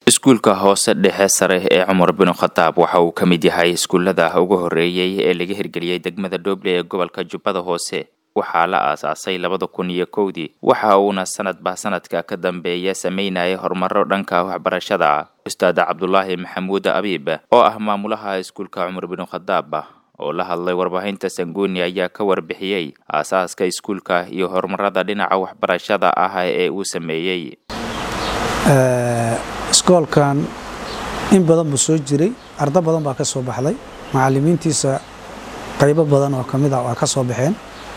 iskuulka hoose dhexe sare ee cumar binu khataab waxa uu ka mid yahay iskuullada ugu horreeyey ee laga hirgeliyey degmada dhoble ee gobolka jubbada hoose waxaa la aasaasay labada kun iyo kowdii waxa uuna sanadba sanadka ka dambeeya sameynayay horumaro dhanka waxbarashada ah ustaad cabdulaahi maxamuud abiib oo ah maamulaha iskuulka cumar binu khataab oo la hadlay warbaahinta sanguuni ayaa ka warbixiyey aasaaska iskuulka iyo horumarada dhinaca waxbarashada ah ee uu sameeyey iskoolkan in badan buu soo jiray ardo badan baa ka soo baxday macalimiintiisa qaybo badan oo kamid ah waa ka soo baxeen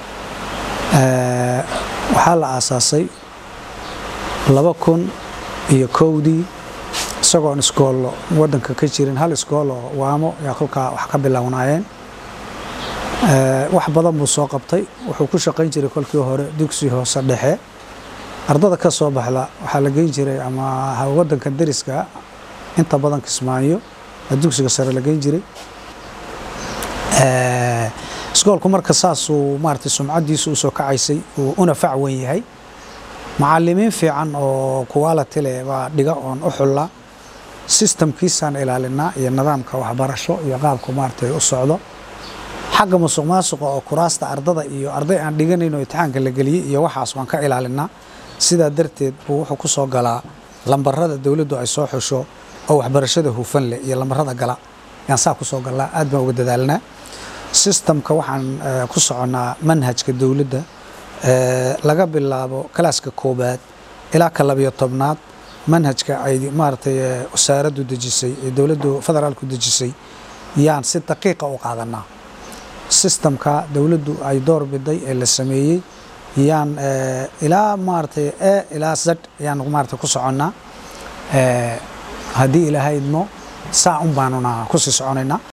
waxaa la aasaasay laba kun iyo kowdii isagoon iskoollo waddanka ka jirin hal iskooloo waamo yaa kolkaa wax ka bilownaayeen wax badan buu soo qabtay wuxuu ku shaqayn jiray kolkii hore dugsi hoose dhexe ardada ka soo baxda waxaa la geyn jiray ama wadanka dariska inta badan kismaayo dugsiga sare la geyn jiray iskoolku marka saasuu maarata sumcadiisu usoo kacaysay uu una fac wen yahay macalimiin fiican oo quality leh baa dhiga oon u xulla sistamkiisaan ilaalinaa iyo nidaamka waxbarasho iyo qaabku maarata u socdo xagga musuq maasuqa oo kuraasta ardada iyo arday aan dhiganayn oo imtixaanka la geliyey iyo waxaas waan ka ilaalinaa sidaa darteed buu wuxuu ku soo galaa lambarada dowladdu ay soo xusho oo waxbarashada hufan leh iyo lambarada gala yaan saa ku soo galnaa aad baan uga dadaalnaa sistamka waxaan ku soconnaa manhajka dowladda laga bilaabo kalaaska koobaad ilaa ka labiyo tobnaad manhajka ay maaragtay wasaaraddu dejisay ee dowladdu federaalku dejisay yaan si daqiiqa u qaadanaa sistamka dowladdu ay door biday ee la sameeyey yaan ilaa maaratay e ilaa zad ayaan maarata ku soconnaa haddii ilaahay idmo saa un baanuna kusii soconaynaa